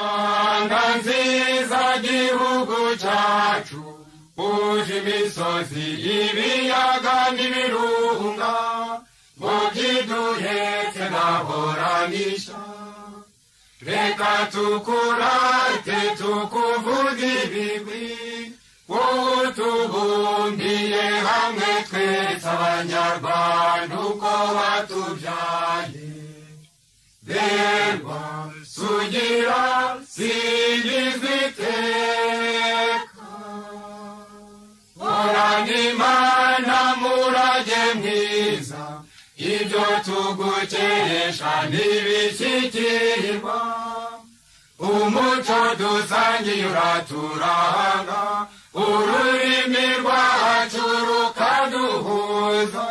rwanda nziza gihugu cyacu uje imisozi ibiyaga n'ibirunga ngo byiduhetse nahoranisha reka tukurate tukuvuga ibigwi wowe utubumbiye hamwe twese abanyarwanda uko watubyaye berwa sugira singizwa iteka horana imana murage mwiza ibyo tugukesha ntibishyikirirwa umuco dusangiye uraturanga ururimi rwacu rukaduhuza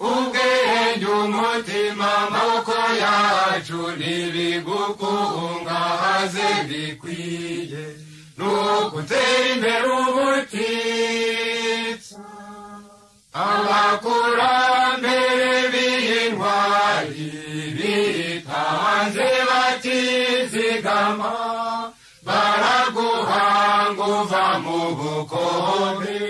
ubwenge umutima amaboko yacu ntibigukungahaze bikwiye ni ugutera imbere ubutitsa abakurambere b'intwari bitanze batizigama baraguhanga uva mu bukombe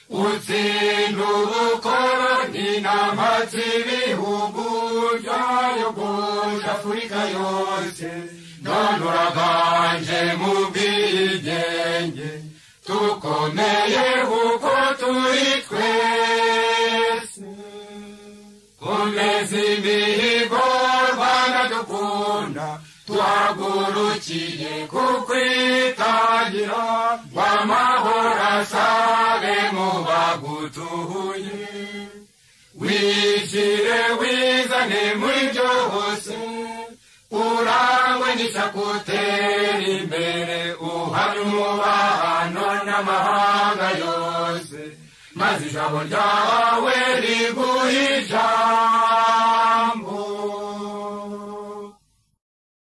utsinda ubukoroni n'amatsi ibihugu byayogoje afurika yose none uraganje mu bwigenge tukomeye kuko turi twese komeza imihigo rwanda dukunda twagurukiye kukwitangira w'amahoro asabe mu bagutuye wishyire wizane muri byose urangwe n'isakutera imbere uhari umubano n'amahanga yose maze ijabo ryawe riguhe ijambo